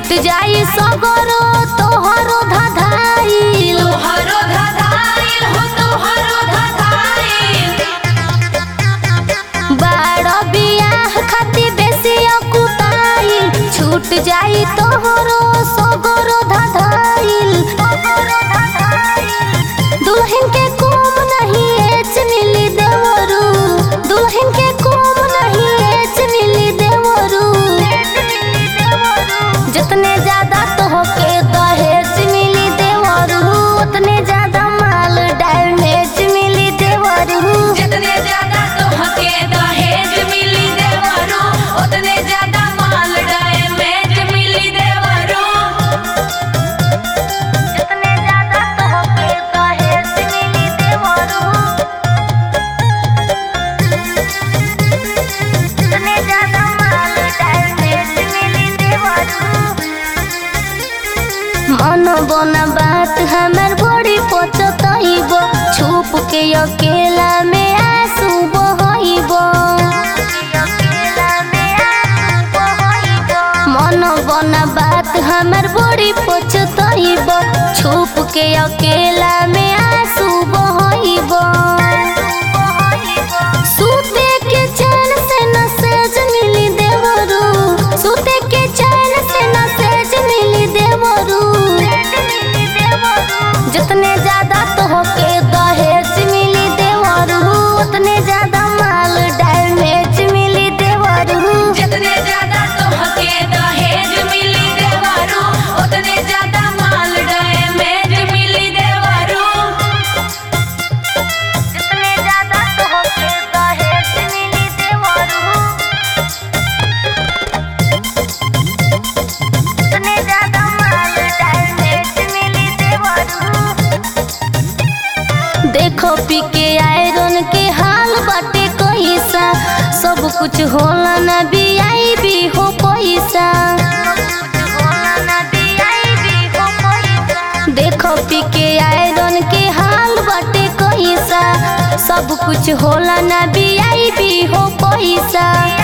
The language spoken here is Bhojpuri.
छूट जाई सगरो तोहरो धधाइल तोहरो धधाइल हो तोहरो धधाइल बाड़ बियाह खातिर बेसी अकुताइल छूट जाई तोहरो सगरो धधाइल दुल्हन के कोम नहीं एच मिली देवरू दुल्हन के कोम नहीं एच मिली देवरू जितने ज्यादा तोहके दहेज मिली देवरू उतने ज्यादा माल डैमेज मिली देवरू जितने ज्यादा तोहके दहेज मिली देवरो उतने ज्यादा माल डैमेज मिली देवरो जितने ज्यादा तोहके दहेज मिली देवरू उतने ज्यादा माल डैमेज मिली देवरू मन बना बात हमर बड़ी पचतइब छुप के अकेला में आंसू बहइब मन बना बात हमर बड़ी पचतइब छुप के अकेला में आंसू बहइब सूते के चैन से न सेज मिली देवरू सूते के चैन से न सेज मिली देवरू जितने ज्यादा तोहके दहेज मिली देवरू उतने ज्यादा माल डैमेज मिली देवरू जितने ज्यादा तोहके दहेज मिली देवरो उतने ज्यादा माल डैमेज मिली देवरो जितने ज्यादा तोहके दहेज मिली देवरू उतने ज्यादा माल डैमेज मिली देवरू देखो पी के आयरन के हाल बाटे कैसा सब कुछ होला ना बियाई भी हो पैसा देखो पी के आयरन के हाल बाटे कैसा सब कुछ होला ना बियाई भी हो पैसा